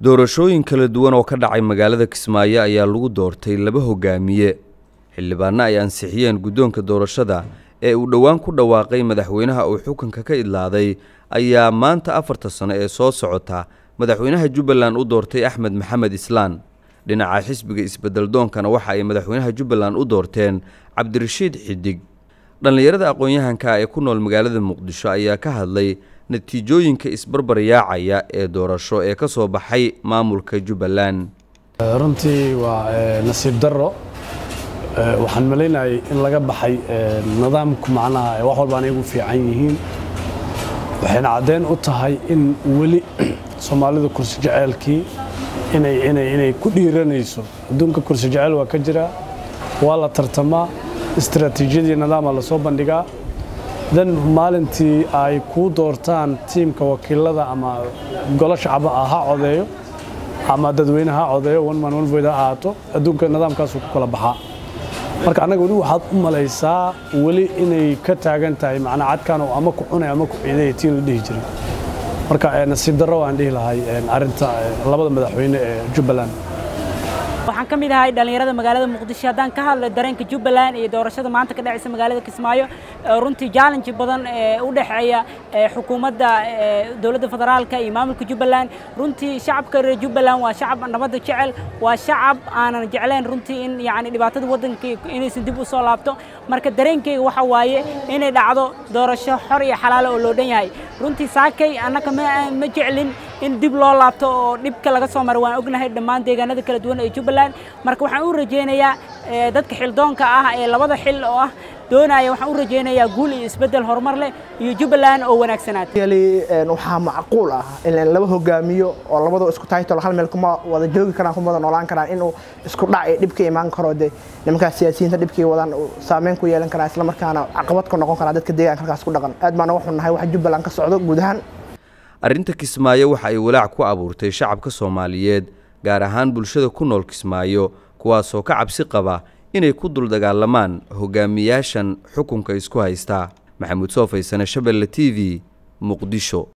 doorashooyin kala duwan oo ka dhacay magaalada kismaayo ayaa lagu doortay laba hogaamiye xildhibaanno ay ansixiyeen guddoonka doorashada ee uu dhowaan ku dhawaaqay madaxweynaha uu xukunka ka idlaaday ayaa maanta afarta sano ee soo socota madaxweynaha jubbaland u doortay axmed maxamed islaan dhinaca xisbiga isbeddeldoonkana waxa ay madaxweynaha jubbaland u doorteen cabdirashiid xidig dhallinyarada aqoon-yahanka ee ku nool magaalada muqdisho ayaa ka hadlay natiijooyinka isbarbaryaacaya ee doorasho ee ka soo baxay maamulka jubbaland runtii waa nasiib darro waxaan malaynayay in laga baxay nidaamku macnaha wax walba anay ugu fiican yihiin waxayna caddeyn u tahay in weli soomaalida kursi jeceelkii inay ku dhiiranayso adduunka kursi jecel waa ka jiraa waa la tartamaa istaraatiijiyadii nidaama lasoo bandhigaa dan maalintii ay kuu doortaan tiimka wakiilada ama golo shacba ah ha codeeyo ama dadweyne ha codeeyo one man one vote ha ahaato adduunka nidaamkaasuu ku kala baxaa marka annaga weli waxaad u malaysaa weli inay ka taagan tahay macnaa cadkaan oo ama ku cunay ama ku ciidaya tii la dhihi jiray marka nasiib darro waan dhihi lahay arrinta labada madaxweyne ee jubbaland waxaan ka mid ahay dhallinyarada magaalada muqdisho haddaan ka hadlo dareenka jubbaland iyo doorashada maanta ka dhacaysa magaalada kismaayo runtii challenge badan ee u dhexeeya xukuumadda dowladda federaalka iyo maamulka jubbaland runtii shacabka reer jubbaland waa shacab nabadda jecel waa shacab aanan jeclayn runtii in yacni dhibaatada waddanka inaysan dib u soo laabto marka dareenkayga waxa waaye inay dhacdo doorasho xor iyo xalaalo oo loo dhan yahay runtii saakay annaka ma jeclin in dib loo laabto oo dhibka laga soo maro waan ognahay dhammaan deegaanada kala duwan ee jubbaland marka waxaan u rajaynayaa dadka xildoonka ah ee labada xil oo ah doonaya waxaan u rajaynayaa guul iyo isbeddel horumar leh iyo jubbaland oo wanaagsanaata waxaa macquul ah in laba hogaamiyo oo labadoo isku taytol hal meel kuma wada joogi karaan kuma wada noolaan karaan inuu isku dhac iyo dhibka imaan karo dee nimankaas siyaasiyiinta dhibkii wadaan saameyn ku yeelan karaa islamarkaana caqabad ku noqon karaa dadka deegaanka halkaas ku dhaqan aad baan uga xunnahay waxa jubbaland ka socdo guud ahaan arrinta kismaayo waxa ay walaac ku abuurtay shacabka soomaaliyeed gaar ahaan bulshada ku nool kismaayo kuwaasoo ka cabsi qaba inay ku dul dagaalamaan hogaamiyaashan xukunka isku haystaa maxamuud soo faysane shabelle t v muqdisho